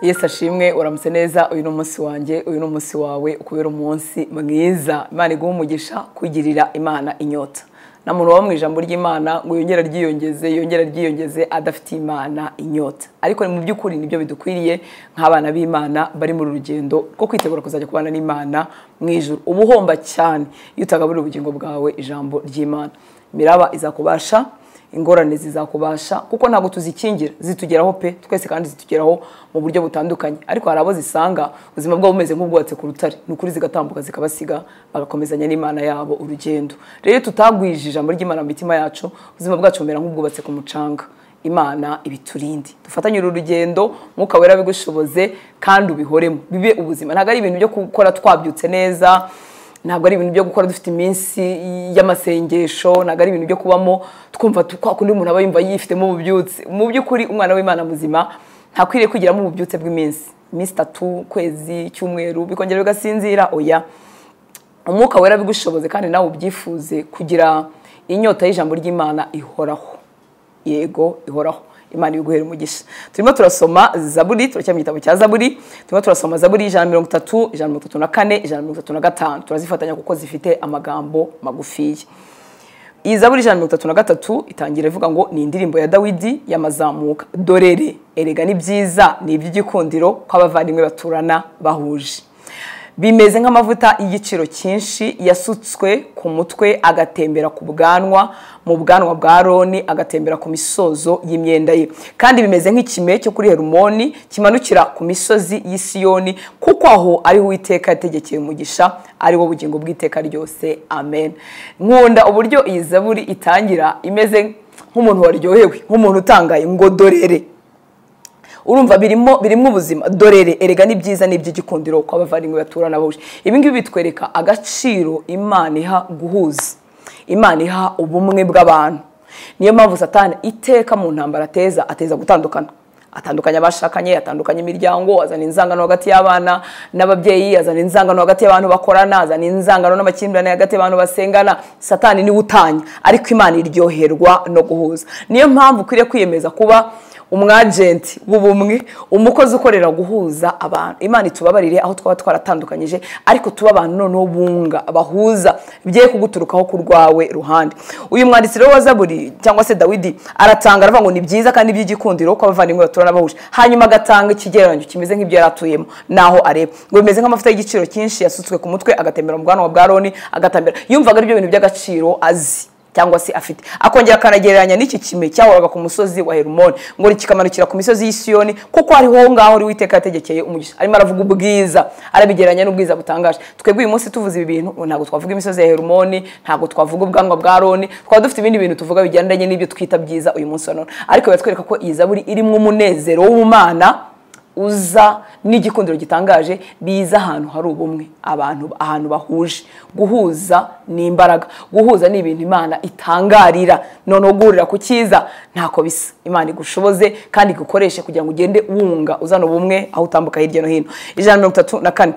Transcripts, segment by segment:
yesi ashimwe uramutse neza uyu ni umunsi wanjye uyu ni umunsi wawe ukubera umunsi mwiza imana iguha umugisha kugirira imana inyota na muntu waba mu ijambo ry'imana ngo yongere ryiyongeze yongere ryiyongeze adafitiye imana inyota ariko mu by'ukuri nibyo bidukwiriye nk'abana b'imana bari muri rugendo rwo kwitegura kuzajya kubana n'imana mu ijoro uba uhomba cyane iyo utagaburira ubugingo bwawe ijambo ry'imana imiraba izakubasha ingorane zizakubasha kuko ntabwo tuzikingira zitugeraho pe twese kandi zitugeraho mu buryo butandukanye ariko hari abo zisanga ubuzima bwabo bumeze nk'ubwubatse ku rutare ni ukuri zigatambuka zikabasiga bagakomezanya n'imana yabo urugendo rero tutagwije ijambo ry'imana mu mitima yacu ubuzima bwacu bumera nk'ubwubatse ku mucanga imana ibiturinde dufatanye uru rugendo mwuka wera bigushoboze kandi ubihoremo bibe ubuzima ntabwo ari ibintu byo gukora twabyutse neza ntabwo ari ibintu byo gukora dufite iminsi y'amasengesho ntabwo ari ibintu byo kubamo twumva kwa kundi umuntu aba yumva yifitemo ububyutse mu by'ukuri umwana w'imana muzima ntakwiriye kwigiramo ububyutse bw'iminsi iminsi itatu ukwezi cyumweru bikongera bigasinzira oya umwuka wera bigushoboze kandi nawe ubyifuze kugira inyota y'ijambo ry'imana ihoraho yego ihoraho imana iguhera umugisha turimo turasoma zaburi turacyari mu gitabo cya zaburi turimo turasoma zaburi ijana na mirongo itatu ijana na mirongo itatu na kane ijana na mirongo itatu na gatanu turazifatanya kuko zifite amagambo magufiya iyi zaburi ijana na mirongo itatu na gatatu itangira ivuga ngo ni indirimbo ya dawidi y'amazamuka dorere erega ni byiza ni iby'igikundiro ko abavandimwe baturana bahuje bimeze nk'amavuta y'igiciro cyinshi yasutswe ku mutwe agatembera ku bwanwa mu bwanwa bwa roni agatembera ku misozo y'imyenda ye kandi bimeze nk'ikime cyo kuri herumoni kimanukira ku misozi y'isiyoni kuko aho ariho uwiteka yategekeye umugisha ari wo bugingo bw'iteka ryose amen nkunda uburyo iyi zaburi itangira imeze nk'umuntu waryohewe nk'umuntu utangaye ngo dorere urumva birimo birimo ubuzima dorere erega ni byiza ni iby'igikundiro ko abavandimwe baturana bahuje ibi ngibi bitwereka agaciro imana iha guhuza imana iha ubumwe bw'abantu niyo mpamvu satani iteka mu ntambara ateza ateza gutandukana atandukanye abashakanye atandukanye imiryango azana inzangano hagati y'abana n'ababyeyi azana inzangano hagati y'abantu bakorana azana inzangano n'amakimbirane hagati y'abantu basengana satani niwe utanya ariko imana iryoherwa no guhuza niyo mpamvu ukwiriye kwiyemeza kuba umwajenti w'ubumwe umukozi ukorera guhuza abantu imana itubabarire aho twaba twaratandukanyije ariko tuba abantu noneho bunga bahuza bigiye kuguturukaho ku rwawe ruhande uyu mwanditsi rero wa zaburi cyangwa se dawidi aratanga aravuga ngo ni byiza kandi by'igikundiro ko abavandimwe baturana bahuje hanyuma agatanga ikigereranyo kimeze nk'ibyo yari atuyemo naho areba ngo bimeze nk'amavuta y'igiciro cyinshi yasutswe ku mutwe agatembera mu bwanwa bwa roni agatambera yumvaga ari byo bintu by'agaciro azi cyangwa se afite akongera akanagereranya n'iki kime cyahoraga ku musozi wa herumoni ngo kikamanukira ku misozi y'isiyoni kuko ariho ngaho uri witeka yategekeye umugisha arimo aravuga ubwiza arabigereranya n'ubwiza butangaje twebwe uyu munsi tuvuze ibi bintu ntabwo twavuga imisozi ya herumoni ntabwo twavuga ubwanwa bwa roni twaba dufite ibindi bintu tuvuga bigendanye n'ibyo twita byiza uyu munsi wa none ariko biratwereka ko iyi zaburi irimo umunezero w'ubumana uza n'igikundiro gitangaje biza ahantu hari ubumwe abantu ahantu bahuje guhuza ni imbaraga guhuza ni ibintu imana itangarira noneho guhurira ku cyiza ntako bisa imana igushoboze kandi igukoreshe kugira ngo ugende wunga uzana ubumwe aho utambuka hirya no hino ijana na mirongo itatu na kane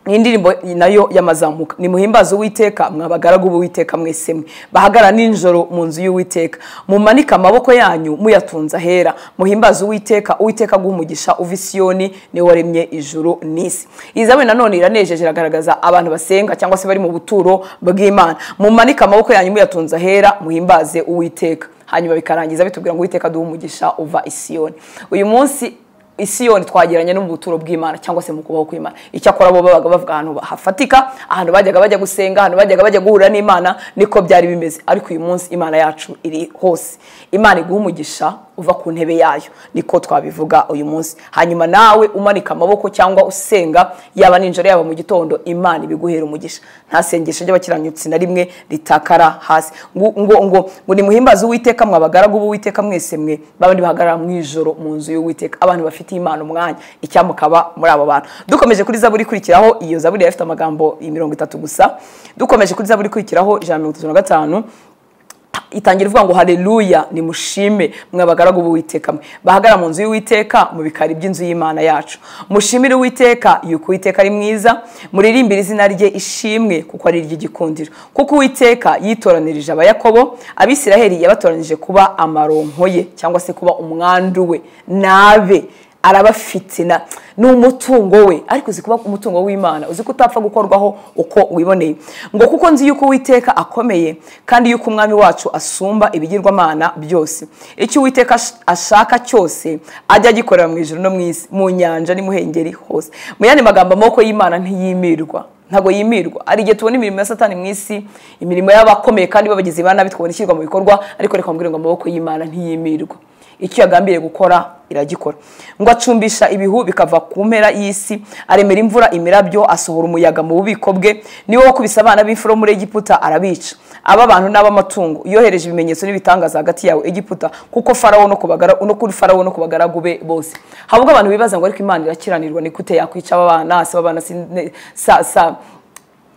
indirimbo nayo yamazamuka ni muhimbaza uwiteka mwabagaragu b'uwiteka mwese mwe bahagara ninjoro mu nzu y'uwiteka mumanike amaboko yanyu muyatunze ahera muhimbaza uwiteka uwiteka guhumugisha uva isiyoni niwe waremye ijuru n'isi iyi zaburi nanone iranejeje iragaragaza abantu basenga cyangwa se bari mu buturo bw'imana mumanike amaboko yanyu muyatunze ahera muhimbaze uwiteka hanyuma bikarangiza bitubwira ngo uwiteka duhumugisha uva isiyoni uyu munsi isiyoni twageranye no mu buturo bw'imana cyangwa se mu kubaho kw'imana icyakora bo babaga bavuga ahantu hafatika ahantu bajyaga bajya gusenga ahantu bajyaga bajya guhura n'imana niko byari bimeze ariko uyu munsi imana yacu iri hose imana iguha umugisha uva ku ntebe yayo niko twabivuga uyu munsi hanyuma nawe umanika amaboko cyangwa usenga yaba ninjoro yaba mu gitondo imana ibiguhera umugisha nta sengesho ry'abakiranutsi na rimwe ritakara hasi ngo ngo ngo ni muhimbaze uwiteka mwabagaragu b'uwiteka mwese mwe babandi bahagarara mu ijoro mu nzu y'uwiteka abantu bafite imana umwanya icyamukaba muri abo bantu dukomeje kuri zaburi ikurikiraho iyo zaburi yari ifite amagambo mirongo itatu gusa dukomeje kuri zaburi ikurikiraho ijana na mirongo itatu na gatanu itangira ivuga ngo hareruya nimushime mwabagaragu b'uwiteka mwe bahagara mu nzu y'uwiteka mu bikari by'inzu y'imana yacu mushimire uwiteka yuko uwiteka ari mwiza muririmbire izina rye ishimwe kuko ari iry'igikundiro kuko uwiteka yitoranirije abayakobo abisiraheli yabatoranije kuba amaronko ye cyangwa se kuba umwandu we nabe arabafitina ni umutungo we ariko uzi kuba umutungo w'imana uzi ko utapfa gukorwaho uko wiboneye ngo kuko nzi yuko uwiteka akomeye kandi yuko umwami wacu asumba ibigirwamana byose icyo uwiteka ash- ashaka cyose ajya agikorera mu ijoro no mu isi mu nyanja n'imuhengeri hose mu yandi magambo amaboko y'imana ntiyimirwa ntabwo yimirwa hari igihe tubona imirimo ya satani mu isi imirimo y'abakomeye kandi babagizi ba nabi tukabona ishyirwa mu bikorwa ariko reka mbwire ngo amaboko y'imana ntiyimirwa icyo yagambiriye gukora iragikora ngo acumbisha ibihu bikava ku mpera y'isi aremera imvura imirabyo asohora umuyaga mu bubiko bwe niwe wakubise abana b'imfura muri egiputa arabica aba bantu n'ab'amatungo yohereje ibimenyetso n'ibitangaza hagati yawe egiputa kuko farawo no kubagara no kuri farawo no kubagaragu be bose habwo abantu bibaza ngo ariko imana irakiranirwa ni gute yakwica aba bana se aba bana si ne- sa sa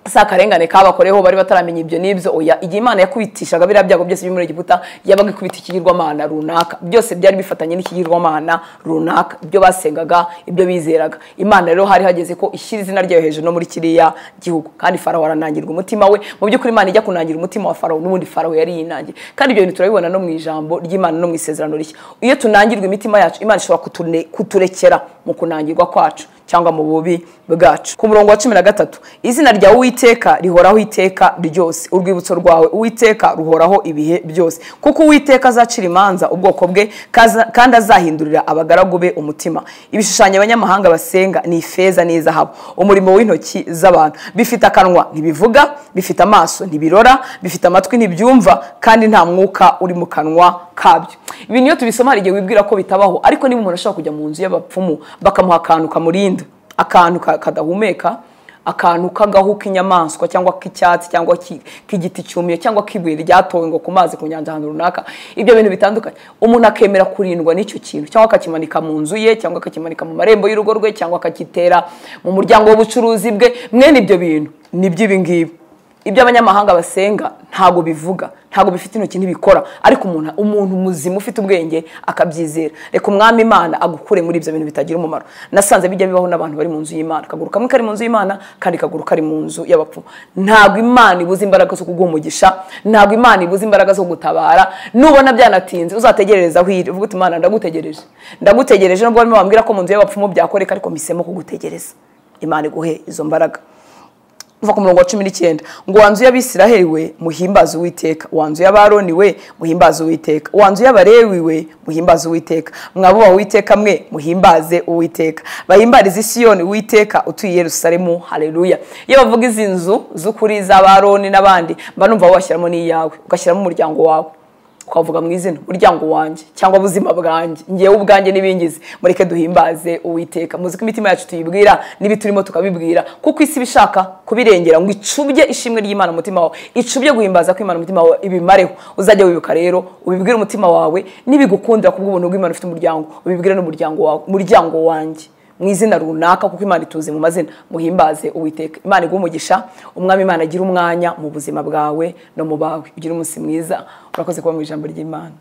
si akarengane kabakoreho bari bataramenya ibyo n'ibyo oya igihe imana yakubitishaga biriya byago byose byo muri egiputa yabaga ikubita ikigirwamana runaka byose byari bifatanye n'ikigirwamana runaka ibyo basengaga ibyo bizeraga imana rero hari hageze ko ishyira izina ryayo hejuru no muri kiriya gihugu kandi farawo aranangirwa umutima we mu by'ukuri imana ijya kunangira umutima wa farawo n'ubundi farawo yari yinangiye kandi ibyo bintu turabibona no mu ijambo ry'imana no mu isezerano rishya iyo tunangirwa imitima yacu imana ishobora kutune- kuturekera mu kunangirwa kwacu cyangwa mu bubi bwacu ku murongo wa cumi na gatatu izina rya uwiteka rihoraho iteka ryose urwibutso rwawe uwiteka ruhoraho ibihe byose kuko uwiteka azacira imanza ubwoko bwe kaza- kandi azahindurira abagaragu be umutima ibishushanyo abanyamahanga basenga ni ifeza n'izahabu umurimo w'intoki z'abantu bifite akanwa ntibivuga bifite amaso ntibirora bifite amatwi ntibyumva kandi nta mwuka uri mu kanwa kabyo ibintu iyo tubisoma hari igihe wibwira ko bitabaho ariko niba umuntu ashaka kujya mu nzu y'abapfumu bakamuha akantu kamurinda akantu ka- kadahumeka akantu k'agahu k'inyamaswa cyangwa k'icyatsi cyangwa ki- k'igiti cyumye cyangwa k'ibuye ryatowe ngo ku mazi ku nyanja ahantu runaka ibyo bintu bitandukanye umuntu akemera kurindwa n'icyo kintu cyangwa akakimanika mu nzu ye cyangwa akakimanika mu marembo y'urugo rwe cyangwa akagitera mu muryango w'ubucuruzi bwe mwene ibyo bintu ni iby'ibingibi ibyo abanyamahanga basenga ntabwo bivuga ntabwo bifite intoki ntibikora ariko umuntu umuntu muzima ufite ubwenge akabyizera reka umwami imana agukure muri ibyo bintu bitagira umumaro nasanze bijya bibaho n'abantu bari mu nzu y'imana akaguru kamwe kari mu nzu y'imana kandi kaguru kari mu nzu y'abapfumu ntabwo imana ibuze imbaraga zo kuguha umugisha ntabwo imana ibuze imbaraga zo gutabara nubona byanatinze uzategerereza aho iri uvuge uti imana ndagutegereje ndagutegereje nubwo barimo bambwira ko mu nzu y'abapfumu byakoreka ariko mpisemo kugutegereza imana iguhe izo mbaraga kuva ku murongo wa cumi n'icyenda ngo wanzu y'abisiraheli we muhimbaze uwiteka wanzu y'abaroni we muhimbaze uwiteka wanzu y'abarewi we muhimbaze uwiteka mwabubaha uwiteka mwe muhimbaze uwiteka bahimbarize isiyoni uwiteka utuye i yerusalemu haleluya iyo bavuga izi nzu z'ukuri z'abaroni n'abandi mba numva washyiramo n'iyawe ugashyiramo umuryango wawe twavuga mu izina umuryango wanjye cyangwa ubuzima bwanjye ngewe ubwanjye n'ibingizi mureke duhimbaze uwiteka muzi ko imitima yacu tuyibwira n'ibi turimo tukabibwira kuko isi ibishaka kubirengera ngo icubye ishimwe ry'imana mu mutima wawe icubye guhimbaza ko imana umutima wawe ibimareho uzajya wibuka rero ubibwire umutima wawe n'ibigukundira kubw'ubuntu bw'imana ufite umuryango ubibwire n'umuryango wawe muryango wanjye mu izina runaka kuko imana ituzi mu mazina muhimbaze uwiteka imana iguha umugisha umwami imana agira umwanya mu buzima bwawe no mu bawe ugire umunsi mwiza urakoze kuba mu ijambo ry'imana